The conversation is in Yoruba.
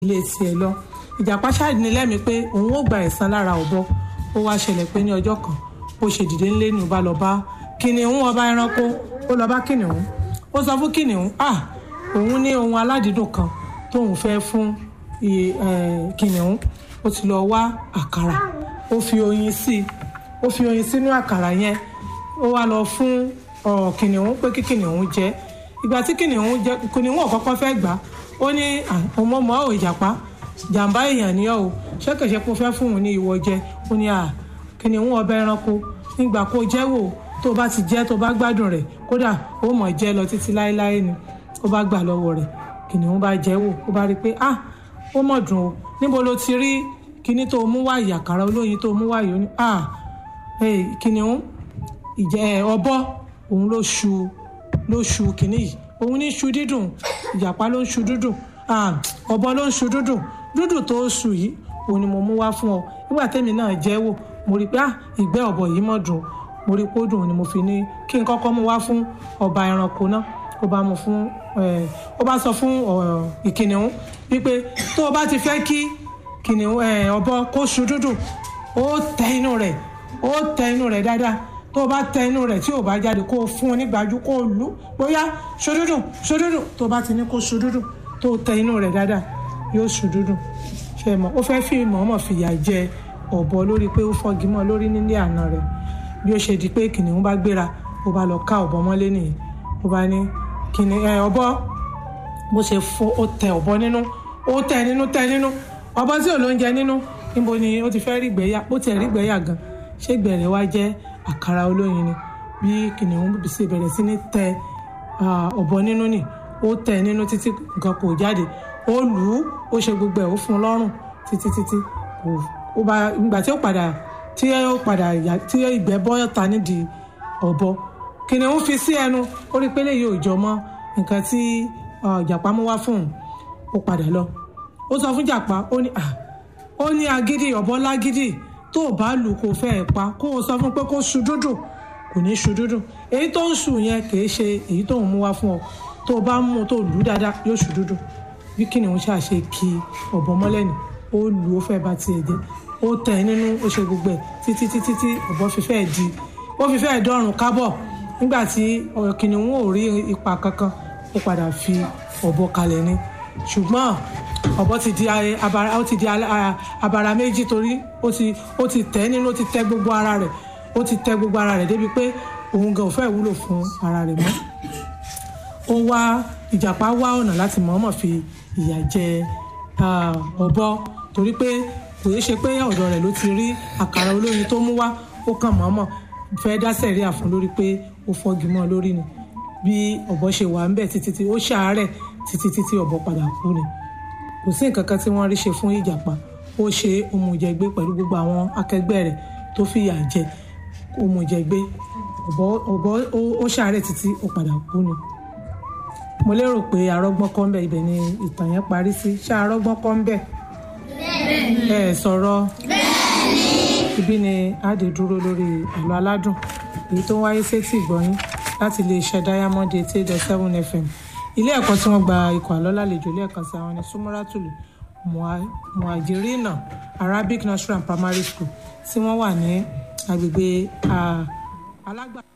ilé tiẹ̀ lọ ìjàpá ṣáàdì ní lẹ́mìí pé òun ó gba ẹ̀san lára ọ̀bọ ó wá ṣẹlẹ̀ pé ní ọjọ́ kan ó ṣe dìde ńlé ní ọba lọ bá kìnìún ọba ẹranko ó lọ bá kìnìún ó sọ fún kìnìún ah òun ní ohun aládìídùn kan tóun fẹ́ fún kìnìún ó ti lọ wá àkàrà ó fi oyin sí i ó fi oyin sínú àkàrà yẹn ó wá lọ fún kìnìún pé kí kìnìún jẹ ìgbà tí kìnìún jẹ kìnìún ọ̀kọ́kọ́ fẹ́ gbà ó ní ọmọ ọmọ ò ìjàpá jàǹbá èèyàn ni ọ́ o ṣẹ́kẹ̀ṣẹ́ kó fẹ́ fún òun ní ìwọ jẹ ó ní à kìnìún ọba ẹranko nígbà kó jẹ́ wò tó o bá ti jẹ́ tó o bá gbádùn rẹ̀ kódà ó mọ̀ jẹ́ lọ títí láéláé ni ó bá gbà lọ́wọ́ rẹ̀ kìnìún bá jẹ́ wò ó bá rí i pé ah ó mọ̀ dùn o níbo ló ti rí kíní tó mú wá ìyàkàrà olóyin tó mú wá yìí ó ní ah kìnìún ìjẹ ọ̀bọ òun ló ṣu ló ṣu kíní yìí òun ní ṣu dídùn ìjàpá ló ń ṣu dídùn ọ̀bọ ló ń ṣu dídùn dídùn tó ṣu yìí òun ni mo mú wá fún ọ nígbà tẹ́mi náà jẹ́ wò mo rí i pé ah ìgbẹ́ ọ̀bọ yìí mọ̀ dùn mo rí i pé ó dùn ni mo fi ní kí n kọ́kọ́ mú wá fún ọba ẹranko náà ó bá mú fún ó bá sọ fún ìkìnìún wípé tó o bá ti fẹ́ kí kìnìún ọ̀bọ kó ṣu dídùn ó tẹ inú rẹ̀ ó tẹ inú rẹ̀ dáadáa tó o bá tẹ inú rẹ̀ tí o bá jáde kó o fún un nígbàjú kó o lù bóyá ṣòdúdù ṣòdúdù tó o bá ti ní kó ṣòdúdù tó o tẹ inú rẹ̀ dáadáa yóò ṣòdúdù ṣe mọ̀ ó fẹ́ fi mọ̀ọ́mọ̀ fìyà jẹ ọ̀bọ lórí pé ó fọ́gi mọ́ lórí nílé àná rẹ̀ bí ó ṣe di pé kìnìún bá gbéra ó bá lọ ká ọ̀bọ mọ́lé nìyẹn ó bá ní kìnìún ẹ ọ̀bọ bó ṣe fọ ó tẹ ọ̀bọ nínú ó tẹ nínú tẹ nínú ọ̀bọ tí ò lóúnjẹ nínú níbo ni ó ti fẹ́ rí gbẹ́yà ó tiẹ̀ rí gbẹ́yà gan ṣé gbẹ̀rẹ̀ wá jẹ́ àkàrà olóyin ni bí kìnìún ṣe bẹ̀rẹ̀ sí ní tẹ ọ̀bọ nínú nì ó tẹ nínú títí nǹkan kò jáde ó lù ú ó ṣe gbogbo ẹ̀ ó fún un lọ́rùn títí títí kò ó bá ìgbà tí ó padà tí ó padà yà tí ìgbẹ́ bọ́ ta nídìí ọ̀bọ kìnìún fi sí ẹnu ó rí pé léyìí ò jọ mọ́ nǹkan tí ìjàpá mú wá fún un ó padà lọ ó sọ fún ìjàpá ó ní ó ní agídí ọ̀bọ lágídí tó o bá lù kó fẹ́ ẹ̀ pa kó o sọ fún pé kó ṣu dúdùn kò ní ṣu dúdùn èyí tó ń ṣù yẹn kì í ṣe èyí tó ń mú wá fún ọ tó o bá mú tó lù ú dáadáa yóò ṣu dúdùn bí kìnìún ṣàṣe kí ọ̀bọ mọ́lẹ́ni ó lù ó fẹ́ bá tiẹ̀ jẹ́ ó tẹ̀ ẹ́ nínú ó ṣe gbogbo ẹ̀ títí títí tí ọ̀bọ fi fẹ́ di ó fi fẹ́ dọ́rùn kábọ̀ nígbà tí kìnìún ò rí ipa kankan ó padà fi ọ̀bọ kalẹ̀ ni ṣùgbọ́n ọ̀bọ ti di abara ó ti di abara méjì torí ó ti ó ti tẹ̀ nínú ó ti tẹ̀ gbogbo ara rẹ̀ ó ti tẹ̀ gbogbo ara rẹ̀ débi pé òun gan ò fẹ́ wúlò fún ara rẹ̀ mọ́ ó wá ìjàpá wá ọ̀nà láti mọ̀ọ́mọ̀ fi ìyà jẹ ọ̀bọ torí pé kò yé ṣe pé ọ̀dọ̀ rẹ̀ ló ti rí àkàrà olóyin tó mú wá ó kàn mọ̀ọ́mọ̀ fẹ́ dá sẹ̀ríà fún lórí pé ó fọ́gi mọ́ lórí ni bí ọ̀bọ ṣe wà ń bẹ̀ títí tí ó ṣàárẹ̀ títí títí ọ̀bọ padà kú ni kò sí nǹkan kan tí wọ́n rí ṣe fún ìjàpá ó ṣe òmùjẹgbé pẹ̀lú gbogbo àwọn akẹgbẹ́ rẹ̀ tó fìyà jẹ òmùjẹgbé ọ̀bọ ọ̀bọ ó ṣàárẹ̀ títí ó padà kú ni mo lérò pé arọ́gbọ́n kọ́ ń bẹ̀ ibẹ̀ ni ìtàn yẹn parí sí ṣá arọ́gbọ́n kọ́ ń bẹ̀ ẹ sọ̀rọ̀ ibi ni àdè dúró lórí àlọ́ aládùn èyí tó ń wáyé sétí ìgbọ́yín láti iléeṣẹ́ diamond eighty eight dot seven fm ilé ẹ̀kọ́ tí wọ́n gba ikọ̀ àlọ́ lálejò lẹ́ẹ̀kan sí àwọn ní sumaratulu muhajirina arabic nursery and primary school tí wọ́n wà ní agbègbè alágbà.